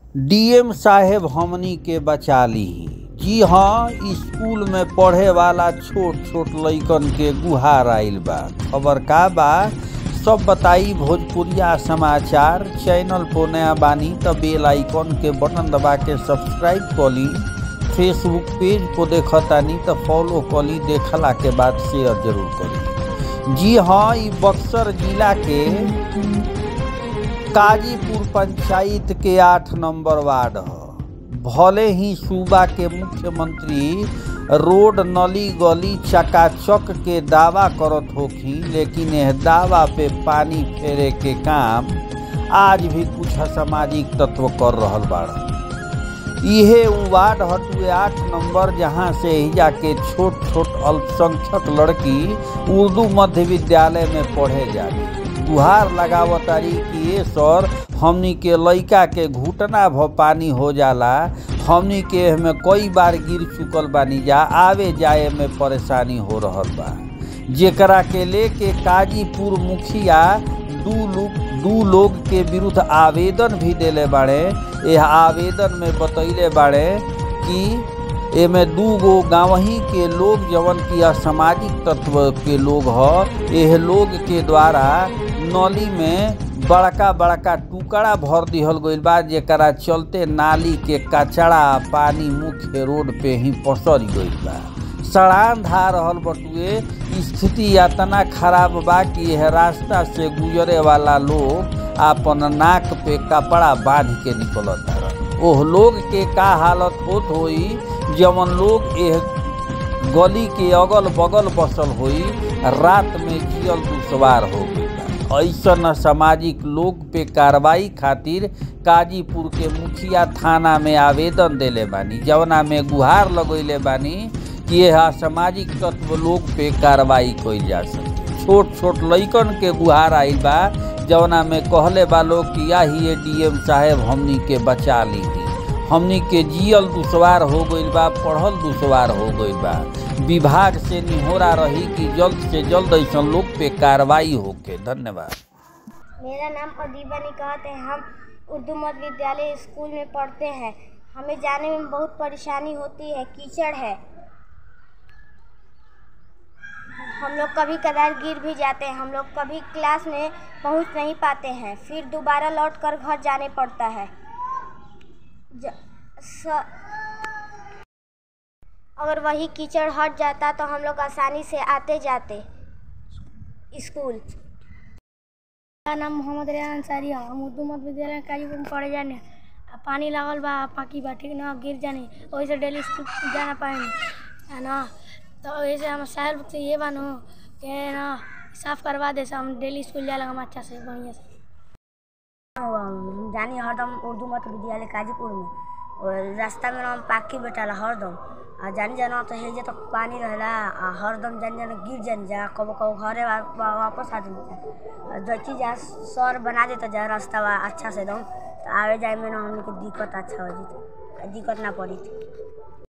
DM साहेब हमनी के बचा लीही जी हाँ स्कूल में पढ़े वाला छोट छोट लइकन के गुहार आइल बा खबर का बा सब बताई भोजपुरिया समाचार चैनल पर नया बानी त बेल आइकन के बटन दबा के सब्सक्राइब कली फेसबुक पेज पर देखतानी त फॉलो कली देखला के बाद शेयर जरूर करी जी हाँ ई बक्सर जिला के काजीपुर पंचायत के आठ नंबर वार्ड ह भले ही सूबा के मुख्यमंत्री रोड नली गली चकाचक के दावा करत होखी लेकिन यह दावा पे पानी फेरे के काम आज भी कुछ असामाजिक तत्व कर रहल बाड़ा इहे उ वार्ड हटुए आठ नंबर जहाँ से हिजा के छोट छोट अल्पसंख्यक लड़की उर्दू मध्य विद्यालय में पढ़े जाली गुहार लगावतारी कि ये सर हमनी के लइका के घुटना भ पानी हो जाला हमनी के में कई बार गिर चुकल बानी जा आवे जाए में परेशानी हो रहल बा जेकरा के लेके काजीपुर मुखिया दू लोग दू लोग के विरुद्ध आवेदन भी देले बाड़े यह आवेदन में बतैले बाड़े कि एमे दू गो गाँवही के लोग जवन की असामाजिक तत्व के लोग ह एह लोग के द्वारा नली में बड़का बड़का टुकड़ा भर दिहल गईल बा जेकरा चलते नाली के कचड़ा पानी मुख्य रोड पे ही पसर गईल बा सड़ान धा रहल बटुए स्थिति इतना खराब बा कि यह रास्ता से गुजरे वाला लोग आपन नाक पे कपड़ा बांध के निकलता ओह लोग के का हालत होत होई जवन लोग एह गली के अगल बगल बसल होई रात में जियल दुसवार हो गई ऐसन सामाजिक लोग पे कार्रवाई खातिर काजीपुर के मुखिया थाना में आवेदन देले बानी जवना में गुहार लगैले बानी कि यह असामाजिक तत्व लोग पे कार्रवाई कइल जा सके छोट छोट लइकन के गुहार आइल बा जवना में कहले बा लोग कि याही डीएम साहेब हमनी के बचा ली हमनी के जियल दुसवार हो गईल बा पढ़ल दुसवार हो गईल बा विभाग से निहोरा रही कि जल्द से जल्द ऐसा लोग पे कार्रवाई होके धन्यवाद मेरा नाम अदीबा निकात है हम उर्दू मध्य विद्यालय स्कूल में पढ़ते हैं हमें जाने में बहुत परेशानी होती है कीचड़ है हम लोग कभी कदार गिर भी जाते हैं हम लोग कभी क्लास में पहुंच नहीं पाते हैं फिर दोबारा लौट कर घर जाने पड़ता है ज, स, अगर वही कीचड़ हट जाता तो हम लोग आसानी से आते जाते स्कूल मेरा नाम मोहम्मद रेहान अंसारी है हम उर्दू मध्य विद्यालय काजीपुर में पढ़े जाने आ पानी लागल बा पाकी बा ठीक ना गिर जानी वही से डेली स्कूल जाना पाएंगे है ना तो वही से हम साहब से ये बानो कि ना साफ करवा दे से हम डेली स्कूल जाए हम अच्छा से बढ़िया से हम जानी हरदम उर्दू मध्य विद्यालय काजीपुर में और रास्ता में हम पाकी बैठाला हरदम आ जानी जाना तो हेजे तक पानी रहेला आ हरदम जानी जाना गिर जानी जा कबो कबो घरे वा, वा, वापस आ जानी जा जची जा सर बना देता जा रास्ता वा अच्छा से एकदम तो आवे जाए में ना हमने के दिक्कत अच्छा हो जी दिक्कत ना पड़ी थी